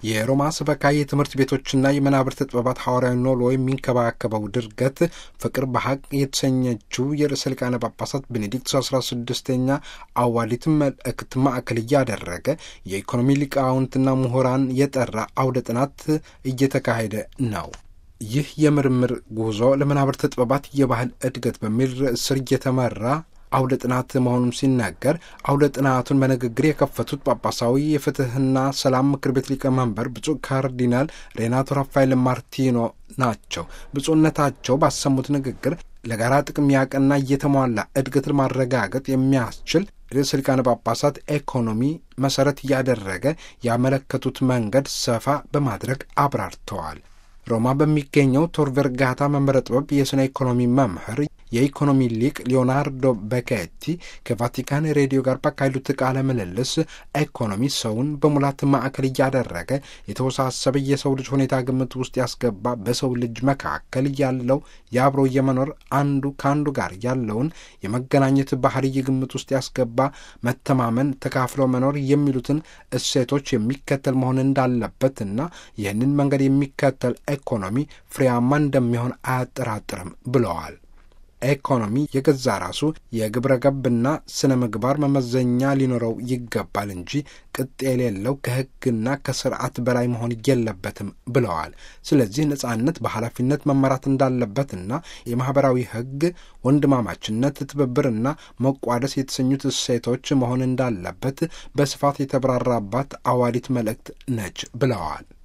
የሮማ ሰበካ የትምህርት ቤቶችና የመናብርት ጥበባት ሐዋርያዊ ኖሎ የሚንከባከበው ድርገት ፍቅር በሀቅ የተሰኘችው የርዕሰ ሊቃነ ጳጳሳት ቤኔዲክት አስራ ስድስተኛ አዋሊት መልእክት ማዕከል እያደረገ የኢኮኖሚ ሊቃውንትና ምሁራን የጠራ አውደ ጥናት እየተካሄደ ነው። ይህ የምርምር ጉዞ ለመናብርት ጥበባት የባህል እድገት በሚል ርዕስ ስር እየተመራ አውደ ጥናት መሆኑን ሲናገር አውደ ጥናቱን በንግግር የከፈቱት ጳጳሳዊ የፍትህና ሰላም ምክር ቤት ሊቀመንበር ብፁዕ ካርዲናል ሬናቶ ራፋኤል ማርቲኖ ናቸው። ብፁዕነታቸው ባሰሙት ንግግር ለጋራ ጥቅም ያቀና እየተሟላ እድገትን ማረጋገጥ የሚያስችል ርዕሰ ሊቃነ ጳጳሳት ኢኮኖሚ መሰረት እያደረገ ያመለከቱት መንገድ ሰፋ በማድረግ አብራርተዋል። ሮማ በሚገኘው ቶር ቨርጋታ መንበረ ጥበብ የስነ ኢኮኖሚ መምህር የኢኮኖሚ ሊቅ ሊዮናርዶ በኬቲ ከቫቲካን ሬዲዮ ጋር ባካሄዱት ቃለ ምልልስ ኢኮኖሚ ሰውን በሙላት ማዕከል እያደረገ የተወሳሰበ የሰው ልጅ ሁኔታ ግምት ውስጥ ያስገባ በሰው ልጅ መካከል ያለው የአብሮ የመኖር አንዱ ከአንዱ ጋር ያለውን የመገናኘት ባህሪ ግምት ውስጥ ያስገባ መተማመን፣ ተካፍሎ መኖር የሚሉትን እሴቶች የሚከተል መሆን እንዳለበትና ይህንን መንገድ የሚከተል ኢኮኖሚ ፍሬያማ እንደሚሆን አያጠራጥርም ብለዋል። ኢኮኖሚ የገዛ ራሱ የግብረ ገብና ስነ ምግባር መመዘኛ ሊኖረው ይገባል እንጂ ቅጥ የሌለው ከሕግና ከስርዓት በላይ መሆን የለበትም ብለዋል። ስለዚህ ነጻነት በኃላፊነት መመራት እንዳለበትና የማኅበራዊ ሕግ ወንድማማችነት፣ ትብብርና መቋደስ የተሰኙት እሴቶች መሆን እንዳለበት በስፋት የተብራራባት አዋዲት መልእክት ነች ብለዋል።